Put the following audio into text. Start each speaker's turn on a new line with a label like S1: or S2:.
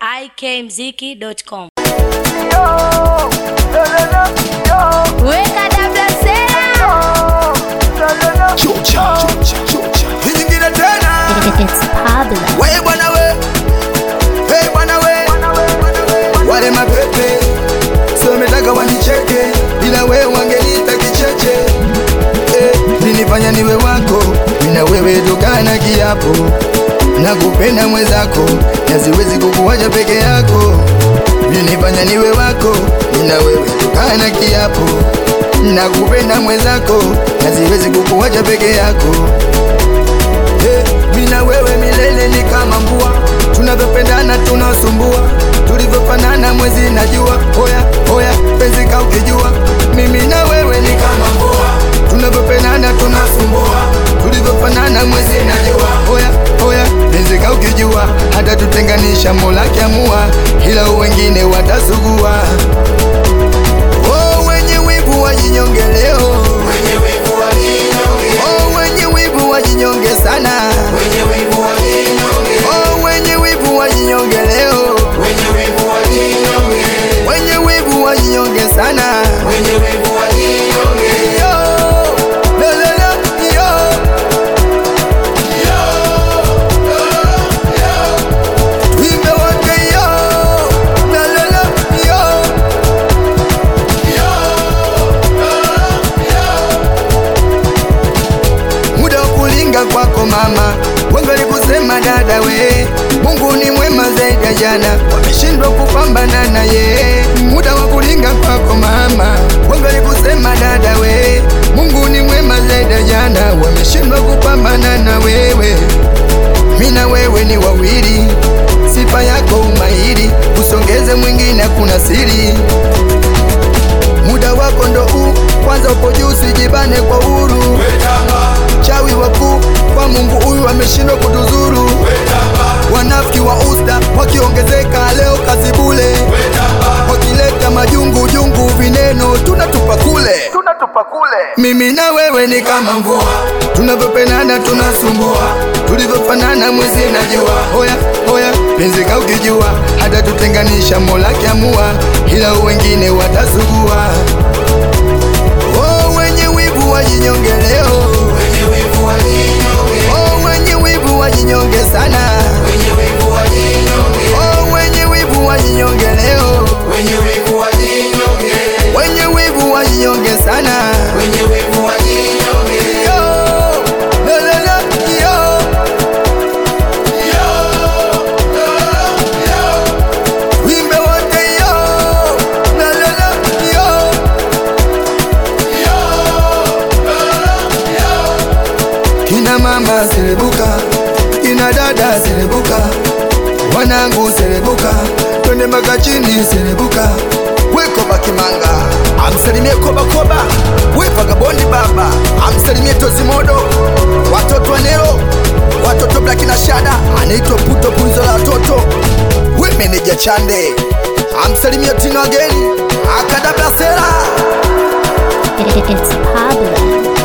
S1: ikmziki.com.
S2: Weka dabla sera.
S3: Hii nyingine tena
S2: It's Pablo.
S3: we bwana we hey bwana we wale mapepe sio wametaka wanicheke bila wewe wangeniita kicheche eh, linifanya niwe wako mina wewe tukana kiapo na kupenda mwenzako na siwezi kukuwacha peke yako linifanya niwe wako mina wewe tukana kiapo na kupenda mwenzako na siwezi kukuwacha peke yako Hey, mina wewe milele ni kama mbua, tunavyopendana tunasumbua, tulivyofanana mwezi na jua. Hoya hoya, penzi ka ukijua, mimi na wewe ni kama mbua, tunavyopendana tunasumbua, tulivyofanana mwezi na jua. Hoya hoya, penzi ka ukijua, hata tutenganisha Mola kiamua, ila wengine watasugua. Oh, wenye wivu wajinyonge leo, Oh, wenye wivu wajinyonge sana Oh, wenye wivu wajinyonge leo wenye wivu wajinyonge sana Yo, la, la, la, yo. Tuimbe wote yo, la, la, la, yo. muda wa kulinga kwako mama, wengi walikusema dada we, Mungu ni mwema zaidi ya jana, wameshindwa kupambana na ye. Muda wa kulinga kwako mama, wengi walikusema dada we, Mungu ni mwema zaidi ya jana, wameshindwa kupambana na wewe. Mimi na wewe ni wawili, sifa yako umahiri, usongeze mwingine, kuna siri muda wako ndo huu, kwanza upo juu, sijibane kwa huru. Chawi wakuu kwa Mungu huyu ameshindwa kutuzuru. Wanafiki wa usta wakiongezeka, leo kazi bule, wakileta majungu jungu, vineno tunatupa kule, tunatupa kule. Mimi na wewe ni kama mvua, tunavyopendana tunasumbua, tulivyofanana mwezi na jua. Hoya hoya, penzi ka ukijua, hata tutenganisha Mola kiamua, ila wengine watasugua. Oh, wenye wivu wajinyonge leo Oh, wenye wivu wajinyonge sana Oh, wenye wivu wajinyonge leo wenye wivu wajinyonge sana Yo, la, la, la, yo. Wimbe wote yo, la, la, la, yo. Kina mama selebuka, kina dada selebuka, wanangu selebuka, twende mpaka chini selebuka. Weko bakimanga, amsalimie koba koba, we vagabondi baba, amsalimie tozimodo, watoto wa Nero, watoto Black na Shada, anaitwa puto punzo la watoto, we meneja Chande, amsalimie Tino ageni, akadabla sera
S2: It's Pablo.